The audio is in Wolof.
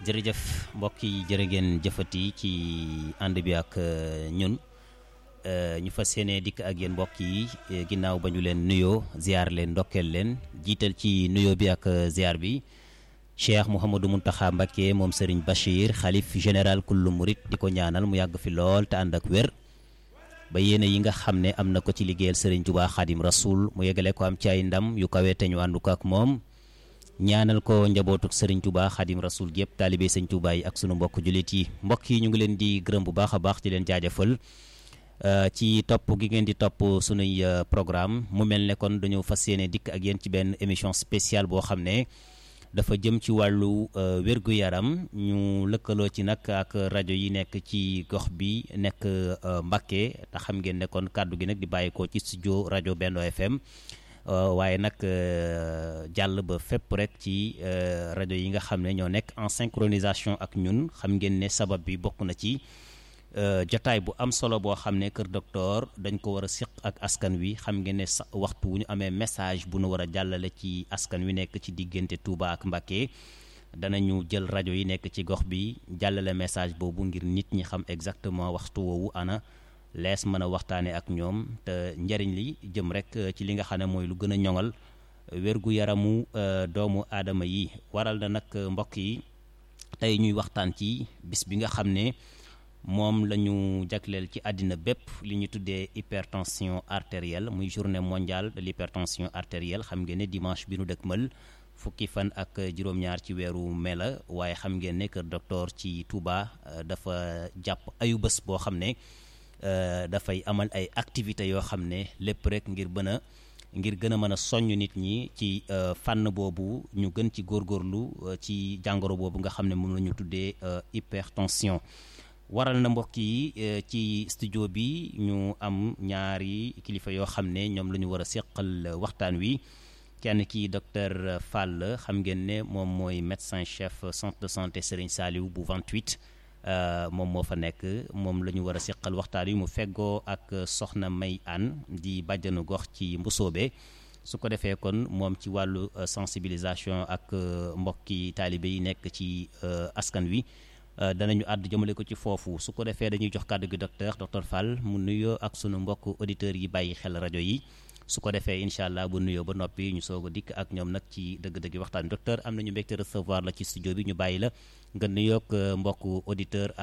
jërëjëf mbokk yi jërë ngeen jëfati ci ànd bi ak ñun ñu fas yéene dikk ak yéen mbokk yi ginnaaw ba ñu leen nuyoo ziar leen ndokkeel leen jiital ci nuyoo bi ak ziar bi Cheikh Mouhamadou Mountakha Mbacké moom Serigne Bachir xalif général kullu murit di ko ñaanal mu yàgg fi lool te ànd ak wér ba yéene yi nga xam ne am na ko ci liggéeyal Serigne Touba Khadim Rasoul mu yegale ko am ci ay ndam yu kawe te ñu àndu ko ak moom ñaanal ko njabootuk Serigne Touba Khadim Rasoul gi yëpp taalibe Serigne Touba yi ak sunu mbokk jullit yi mbokk yi ñu ngi leen di gërëm bu baax a baax di leen jaajëfal ci topp gi ngeen di topp sunuy programme mu mel ne kon dañoo fas yéene dikk ak yéen ci benn émission spéciale boo xam ne dafa jëm ci wàllu wérgu yaram ñu lëkkaloo ci nag ak rajo yi nekk ci gox bi nekk Mbacké te xam ngeen ne kon kàddu gi nag di bàyyeekoo ci studio rajo Benno FM waaye nag jàll ba fépp rek ci rajo yi nga xam ne ñoo nekk en synchronisation ak ñun xam ngeen ne sabab bi bokk na ci jotaay bu am solo boo xam ne kër docteur dañ ko war a siq ak askan wi xam ngeen ne sa waxtu wu ñu amee message bu nu war a jàllale ci askan wi nekk ci diggante Touba ak Mbacké danañu jël rajo yi nekk ci gox bi jàllale message boobu ngir nit ñi xam exactement waxtu woowu ana lees mën a waxtaane ak ñoom te njariñ li jëm rek ci li nga xam ne mooy lu gën a ñoŋal wérgu yaramu doomu aadama yi waral na nag mbokk yi tey ñuy waxtaan ci bis bi nga xam ne moom la ñu jagleel ci àddina bépp li ñu tuddee hypertension artérielle muy journée mondiale de l'hypertension artérielle xam ngeen ne dimanche bi nu dëkkmal fukki fan ak juróom-ñaar ci weeru mai la waaye xam ngeen ne kër docteur ci Touba dafa jàpp ayu bés boo xam ne dafay amal ay activités yoo xam ne lépp rek ngir bën a ngir gën a mën a soññ nit ñi ci fànn boobu ñu gën ci góorgóorlu ci jàngoro boobu nga xam ne moom la ñu tuddee hypertension waral na mbokk yi ci studio bi ñu am ñaari kilifa yoo xam ne ñoom la ñu war a seqal waxtaan wi kenn ki docteur Fall xam ngeen ne moom mooy médecin chef centre de santé Serigne Saliou bu 28 moom moo fa nekk moom la ñu war a seqal waxtaan wi mu feggoo ak soxna May Anne di bàjjanu gox ci Mbusoobe su ko defee kon moom ci wàllu sensibilisation ak mbokki taalibe yi nekk ci askan wi danañu àdd jëmale ko ci foofu su ko defee dañuy jox kàddu gi docteur docteur Fall mu nuyoo ak sunu mbokk auditeurs yi bàyyi xel rajo yi su ko defee incha allah bu nuyoo ba noppi ñu soog a dikk ak ñoom nag ci dëgg-dëgg waxtaan docteur am nañu mbégte recevoir la ci studio bi ñu bàyyi la nga nuyoog mbokk auditeur